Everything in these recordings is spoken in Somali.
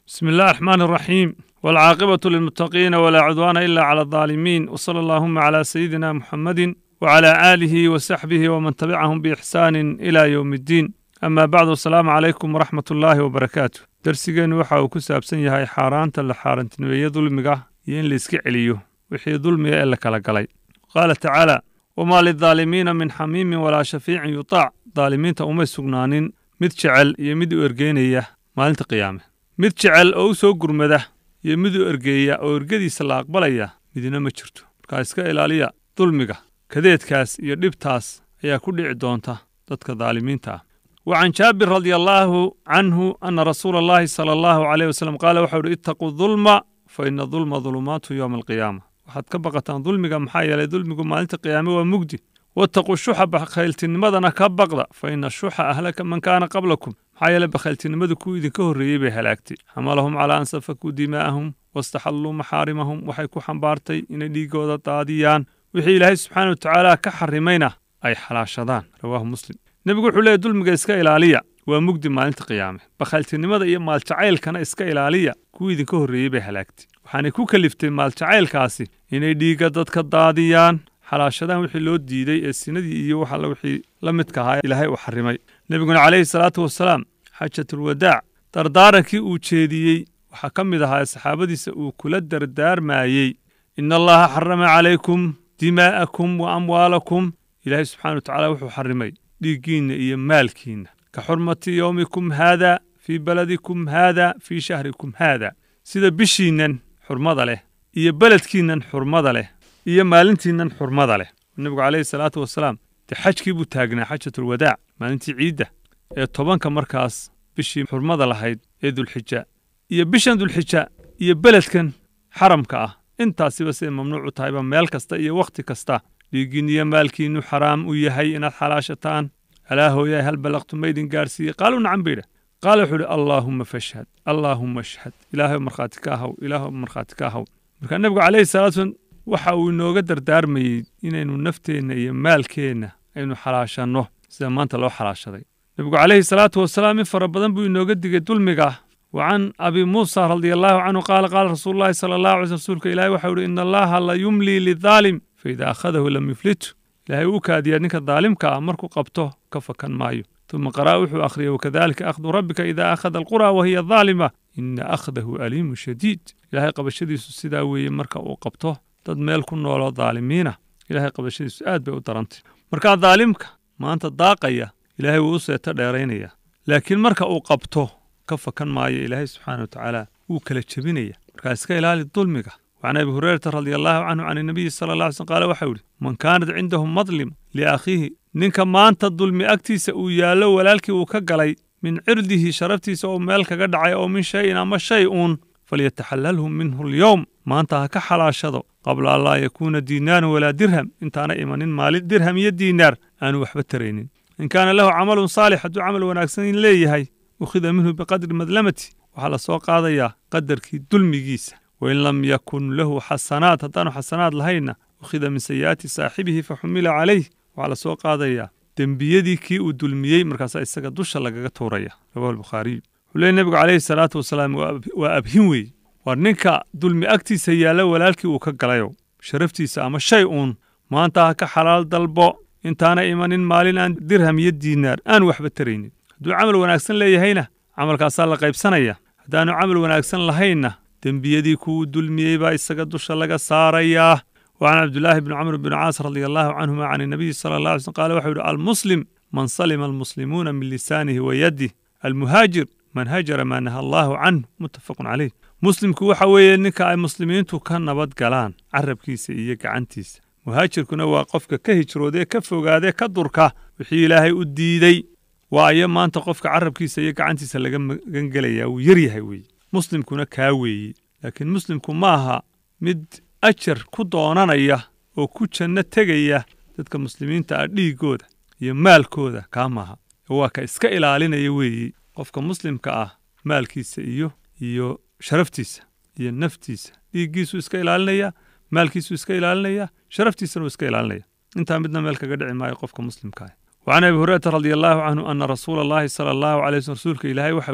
بسم الله الرحمن الرحيم والعاقبة للمتقين ولا عدوان إلا على الظالمين وصلى اللهم على سيدنا محمد وعلى آله وصحبه ومن تبعهم بإحسان إلى يوم الدين أما بعد السلام عليكم ورحمة الله وبركاته درسigeennu waxa uu ku saabsan yahay xaaraanta la xaarantinimeeye dulmiga iyo in la iska celiyo wixii dulmiga ee la kala galay qaala tacaala wamaa lidaalimiina min xamiimin walaa shafiicin yutaac daalimiinta umay sugnaanin mid jecel iyo mid u ergeynaya maalinta qiyaame mid jecel oo u soo gurmada iyo mid u ergeeya oo ergadiisa la aqbalaya midina ma jirto markaa iska ilaaliya dulmiga kadeedkaas iyo dhibtaas ayaa ku dhici doonta dadka daalimiinta ah وعن جابر رضي الله عنه أن رسول الله صلى الله عليه وسلم قال وحول اتقوا الظلم فإن الظلم ظلمات يوم القيامة waxaad ka baqataan dulmiga maxaa yeelay dulmigu maalinta qiyaame waa mugdi wattaquu shuxa bakhayltinimadana ka baqda fa ina shuxa ahlaka man kaana qablakum maxaa yeelay bakhayltinimadu kuwii idinka horreeyey bay halaagtay xamalahum calaa an safakuu dimaa'ahum wastaxalluu maxaarimahum waxay ku xambaartay inay dhiigooda daadiyaan wixii ilaahay subxaana wa tacaala ka xarimayna ay xalaashadaan rawaahu muslim nebigu wuxuu leeyahy dulmiga iska ilaaliya waa mugdi maalinta qiyaame bakhayltinimada iyo maaljacaylkana iska ilaaliya kuwii idinka horreeyey bay halaagtay waxaanay ku kaliftay maaljacaylkaasi inay dhiigga dadka daadiyaan xalaashadaan wixii loo diiday ee sinadii iyo waxa wixii la midka ahaa ilaahay uu xarimay nebiguna calayhi salaatu wasalaam xaajatulwadaac dardaarankii uu jeediyey waxaa ka mid ahaa saxaabadiisa uu kula dardaarmayey ina allaha xarama calaykum dimaa'akum wa amwaalakum ilaahay subxana wa tacala wuxuu xarimay dhiiggiinna iyo maalkiinna ka xurmati yowmikum haada fii baladikum haada fii shahrikum haada sida bishiinnan xurmada leh iyo beledkiinnan xurmada leh iyo maalintiinnan xurmada leh nebigu calayhi salaatu wasalaam dee xajkii buu taagnaa xajatulwadaac maalintii ciidda ee tobanka markaas bishii xurmada lahayd ee dulxija iyo bishan dulxija iyo beledkan xaramka ah intaasiba siday mamnuuc u tahayba meel kasta iyo wakhti kasta dhiiggiin iyo maalkiinnu xaraam u yahay inaad xalaashataan alaa hooyaay hal ballaqtu maydin gaarsiiyey qaaluu nacan baydha qaala wuxuu idhi allaahumma fashhad allaahumma ashhad ilaahay markhaati ka ahaw ilaahay markhaati ka ahaw marka nebigu calayhi salaatu wasalam waxa uu inooga dardaarmayey inaynu nafteenna iyo maalkeenna aynu xalaashanno sida maanta loo xalaashaday nebigu calayhi salaatu wasalaam in fara badan buu inooga digay dulmiga وعن أبي موسى رضي الله عنه قال قال رسول الله صلى الله عليه وسلم رسولك إلهي وحول إن الله لا يملي للظالم فإذا أخذه لم يفلته إلهي وكاد يدنك الظالم كأمرك قبته كفكا مايو ثم قرأ وحو أخريه وكذلك أخذ ربك إذا أخذ القرى وهي ظالمة إن أخذه أليم شديد إلهي قبل شديد السداوي مركا وقبته dad meel ku nooloo daalimiina ilaahay qabashadiisu aad bay u darantay markaa daalimka maanta daaqaya ilaahay wuu u seeto dheeraynaya laakiin marka uu qabto ka fakan maayo ilaahay subxaana wa tacaala wuu kala jebinaya markaa iska ilaali dulmiga وعن أبي هريرة رضي الله عنه عن النبي صلى الله عليه وسلم قال وحوري من كانت عنده مظلم لأخيه نينك ما أنت الظلم أكتيس ويالو ولالك وكقلي من عرضه شرفتيس أو مالك قدعي أو من شيء أما شيء فليتحللهم منه اليوم ما أنت كحلا شضو قبل الله يكون دينار ولا درهم انت أنا إيمان مال درهم يد دينار أنا وحبة ترينين إن كان له عمل صالح دو عمل وناكسين ليه هي أخذ منه بقدر مظلمتي وحال سوق هذا قدر كي دلمي جيسه وإن لم يكن له حسنات هدانو حسنات لهينا أخذ من سيئات صاحبه فحمل عليه وعلى سوق هذا دنبيدي كي ودلميي مركز إساق دوشا لغا توريا رواه البخاري ولي النبي عليه الصلاة والسلام وأبهن وي ورنكا دلمي أكتي سيالا ولالكي وكقلايو شرفتي ساما شيء ما أنت كحلال دلبو انت أنا إيمان مالين أن درهم يد دينار أن وحبة تريني دو عمل وناكسن لي هينا عمل كاسال لقيب سنية هدانو عمل وناكسن لهينا dembiyadii kuwu dulmiyey baa isaga dusha laga saarayaa وعن عبد الله بن عمرو بن عاص رضي الله عنهما عن النبي صلى الله عليه وسلم قال وحيد المسلم من سلم المسلمون من لسانه ويده المهاجر من هاجر ما نهى الله عنه متفق عليه مسلمku waxa weeye ninka ay muslimiintu ka nabad galaan carabkiisa iyo gacantiisa muhaajirkuna waa qofka ka hijroodee ka fogaadee ka durka wixii ilaahay u diidey waayo maanta qofka carabkiisa iyo gacantiisa laga magangelaya wuu yaryahay weeye muslimkuna kaa weeye laakiin muslimku ma aha mid ajar ku doonanaya oo ku janno tegaya dadka muslimiinta ah dhiiggooda iyo maalkooda kaa maaha waa ka iska ilaalinaya weeye qofka muslimka ah maalkiisa iyo iyo sharaftiisa iyo naftiisa dhiiggiisuu iska ilaalinaya maalkiisuu iska ilaalinaya sharaftiisana uu iska ilaalinaya intaa midna meel kaga dhici maayo qofka muslimka ah وعن أبي هريرة رضي الله عنه أن رسول الله صلى الله عليه وسلم رسولك إلهي وحولي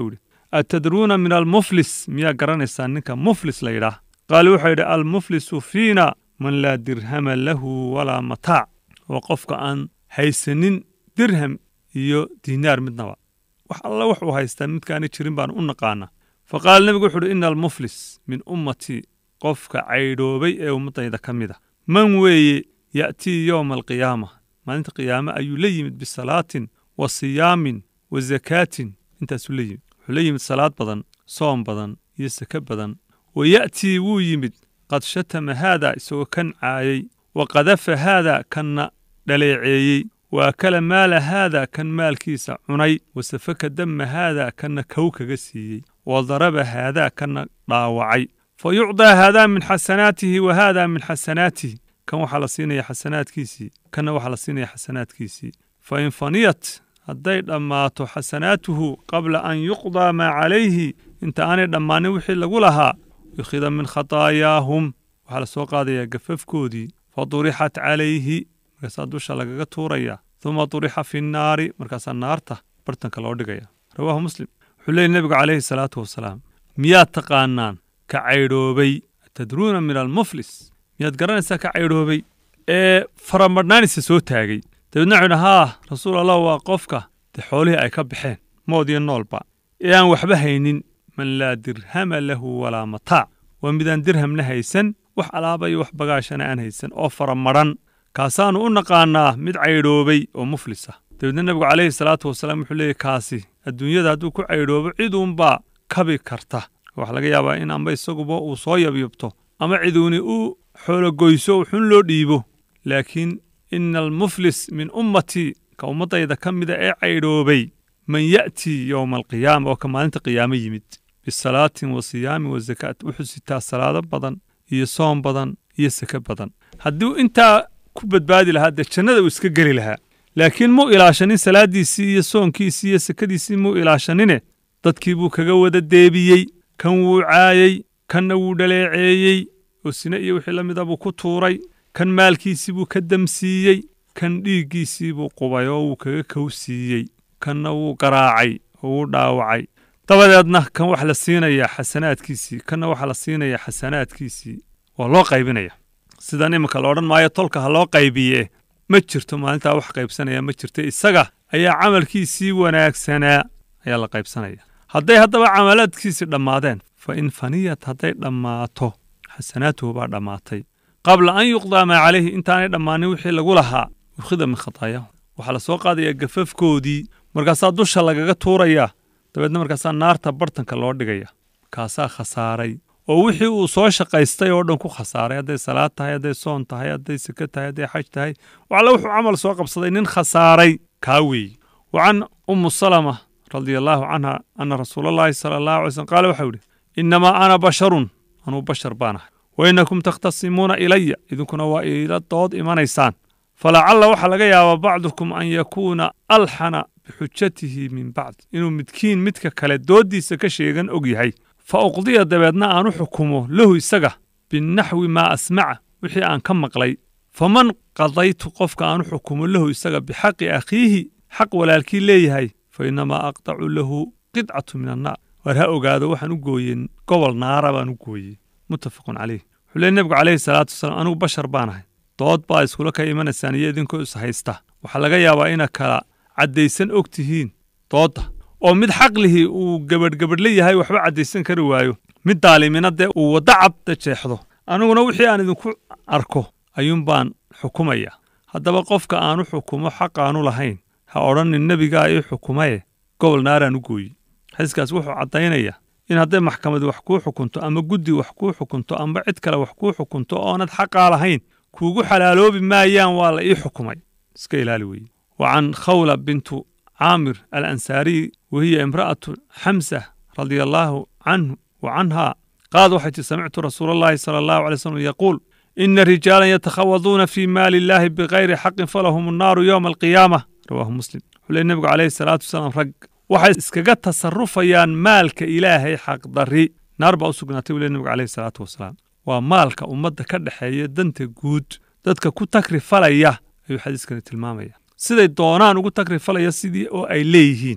atadruuna min almuflis miyaa garanaysaa ninka muflis la yidhaah qaalu wuxuu yidhi almuflisu fiina man laa dirhama lahu walaa mataac waa qofka aan haysanin dirham iyo diinaar midnaba wax alla wuxuu haystaa midkaani jirin baan u naqaana fa qaala nebigu wuxu uhi ina almuflis min ummatii qofka caydhoobay ee ummaddayda ka mid a man weeye ya'tii yowma alqiyaama maalinta qiyaame ayuu la yimid bisalaatin wa siyaamin wa zakaatin intaasuu la yimid wuxuu la yimid salaad badan soom badan iyo sake badan wa ya'tii wuu yimid qad shatama haada isagoo kan caayay wa qadafa haada kanna dhaleeceeyey wa akala maala haada kan maalkiisa cunay wa safaka damma haada kanna kow kaga siiyey wa daraba haadaa kanna dhaawacay fa yucdaa haadaa min xasanaatihi wa haada min xasanaatihi kan waxaa la siinaya xasanaadkiisii kanna waxaa la siinaya xasanaadkiisii fa in faniyat hadday dhammaato xasanaatuhu qabla an yuqdaa maa calayhi inta aanay dhammaanin wixii lagu lahaa yukhida min khataayaahum waxaa la soo qaadayaa gafafkoodii fa durixat calayhi markaasaa dusha lagaga tuuraya uma durixa fi nnaari markaasaa naarta bartanka loo dhigaya rawaahu muslim wuxuu leeyay nebigu calayhi salaatu wasalaam miyaad taqaanaan ka caydhoobay tadruuna min almuflis miyaad garanaysaa ka caydhoobay ee faramadhnaanisa soo taagay dabeedna wuxuu yidhi haa rasuul allah waa qofka dee xoolihii ay ka baxeen mood iyo noolba ee aan waxba haynin man laa dirhama lahu walaa mataac waa midaan dirhamna haysan wax alaaba iyo wax bagaashana aan haysan oo faramadhan kaasaannu u naqaannaa mid caydhoobay oo muflis ah dabeedna nebigu calayhi salaatu wasalaam wuxuu leeyay kaasi adduunyada hadduu ku caydhoobo ciduunbaa kabi karta waxaa laga yaabaa in amba isaguba uu soo yabyabto ama ciduuni u xoologoyso xun loo dhiibo laakiin ina almuflis min ummatii ka ummaddayda ka mida ee caydhoobay man ya'tii yowma alqiyaama oo ka maalinta qiyaamo yimid bisalaatin wa siyaamin wa zakaat wuxuu sitaa salaado badan iyo soom badan iyo sake badan hadduu intaa ku badbaadi lahaa dee jannada uu iska geli lahaa laakiin muu ilaashanin salaaddiisii iyo soonkiisii iyo sakadiisii muu ilaashanine dadkii buu kaga wada deebiyey kan wuu caayey kanna wuu dhaleeceeyey oo sine iyo wixii la mida buu ku tuuray kan maalkiisii buu ka damsiiyey kan dhiiggiisii buu qubay oo wuu kaga kowsiiyey kanna wuu garaacay oo wuu dhaawacay dabadeedna kan wax la siinayaa xasanaadkiisii kanna waxaa la siinayaa xasanaadkiisii waa loo qaybinaya sidan iminka la odhan maayo tolka ha loo qaybiye ma jirto maalintaa wax qaybsanaya ma jirto isaga ayaa camalkiisii wanaagsanaa ayaa la qaybsanaya hadday haddaba camalaadkiisii dhammaadeen fa in faniyat hadday dhammaato xasanaatuhu baa dhammaatay qabla an yuqdaa maa calayhi intaanay dhammaanin wixii lagu lahaa ukhida min khataayahu waxaa la soo qaadayaa gafafkoodii markaasaa dusha lagaga tuurayaa dabeedna markaasaa naarta bartanka loo dhigaya kaasaa khasaaray oo wixii uu soo shaqaystay oo dhan ku khasaaray hadday salaad tahay hadday soon tahay hadday seke tahay hadday xaj tahay waxalla wuxuu camal soo qabsaday nin khasaaray kaa weeye wa can ummu salama radia allaahu canha ana rasuulallaahi sala allahu alay slm qaala waxau yidhi innamaa ana basharun anuu bashar baan ahay wa innakum takhtasimuuna ilaya idinkuna waa iila dood imanaysaan falacalla waxaa laga yaabaa bacdukum an yakuuna alxana bixujatihi min bacd inuu midkiin midka kale dooddiisa ka sheegan og yahay fa uqdiya dabeedna aan u xukumo lahu isaga binaxwi maa asmaca wixii aan ka maqlay faman qadaytu qofka aan u xukumo lahu isaga bixaqi akhiihi xaq walaalkii leeyahay fa innamaa aqdacu lahu qidcatu min annaar waar ha ogaado waxaan u gooyey gobol naara baan u gooyey muttafaqun caleyh wuxuu leey nebigu calayhi salaatu wasalaam anigu bashar baan ahay dood baa iskula ka imanaysaan iyo idinkoo is haysta waxaa laga yaabaa ina kala caddaysan og tihiin doodda oo mid xaqlihii uu gabadhgabadhla yahay waxba caddaysan kari waayo mid daalimina dee uu waddo cabda jeexdo aniguna wixii aan idinku arko ayuun baan xukumaya haddaba qofka aanu xukumo xaqaanu lahayn ha odhanin nebigaa ii xukumaye gobol naaraan u gooyi xadiiskaas wuxuu caddaynayaa in hadday maxkamad wax kuu xukunto ama guddi wax kuu xukunto amba cid kale wax kuu xukunto oonad xaqaa lahayn kuugu xalaaloobi maayaan waa la ii xukumay iska ilaali weeye wa can khawla bintu caamir alansaariy wahiya imra'atu xamsa radia allaahu canhu wa canha qaad waxay tii samictu rasuula allahi sala allahu alay slam yaquul ina rijaalan yatakhawaduuna fii maali illaahi bikayri xaqin falahum annaaru yowma alqiyaama rawaahu muslim wuxuu leey nebigu calayhi salaatu wasalaam rag waxay iskaga tasarufayaan maalka ilaahay xaqdarri naar baa u sugnaatay buu ley nebigu calayhi salaatu wasalaam waa maalka ummadda ka dhexeeya danta guud dadka ku takri falaya ayuu xadiiskani tilmaamaya siday doonaan ugu takri falaya sidii oo ay leeyihiin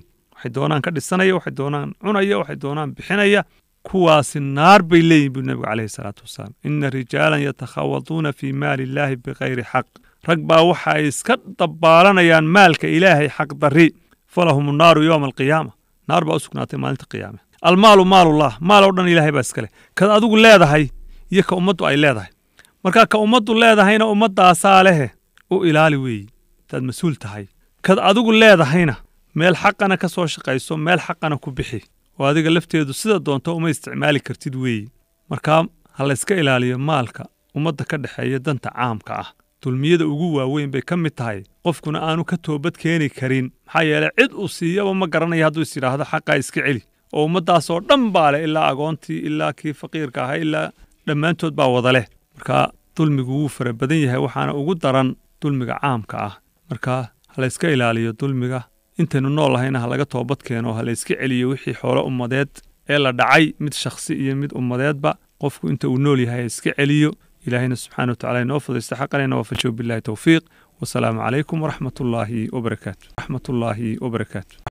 waxay doonaan ka dhisanaya waxay doonaan cunaya waxay doonaan bixinaya kuwaasi naar bay leeyihin buu nebigu calayhi salaatu wasalaam ina rijaalan yatakhawaduuna fii maali illaahi bikayri xaq rag baa waxa ay iska dabbaalanayaan maalka ilaahay xaq darri falahum naaru yowma alqiyaama naar baa u sugnaatay maalinta qiyaame almaalu maalullah maal oo dhan ilaahay baa iskale kad adigu leedahay iyo ka ummaddu ay leedahay marka ka ummaddu leedahayna ummaddaasaa lehe u ilaali weeyi intaad mas-uul tahay kad adigu leedahayna meel xaqana ka soo shaqayso meel xaqana ku bixi oo adiga lafteedu sida doonto uma isticmaali kartid weeyi markaa ha layska ilaaliyo maalka ummadda ka dhexeeya danta caamka ah dulmiyada ugu waaweyn bay ka mid tahay qofkuna aanu ka toobad keeni karin maxaa yeeley cid uu siiyaba ma garanaya hadduu is yidhaahdo xaqaa iska celi oo ummaddaasoo dhan baa leh ilaa agoontii ilaa kii faqiirka ahaa ilaa dhammaantood baa wada leh marka dulmigu wuu fara badan yahay waxaana ugu daran dulmiga caamka ah marka ha layska ilaaliyo dulmiga intaynu nool lahayna ha laga toobad keeno ha layska celiyo wixii xoolo ummadeed ee la dhacay mid shakhsi iyo mid ummadeedba qofku inta uu nool yahay ha iska celiyo ilaahayna subxaana watacala inoo fudaysta xaqanayna waafajiyo billahi towfiiq wasalaamu calaykum waraxmat ullaahi wabarakaatu raxmat ullaahi wabarakaatu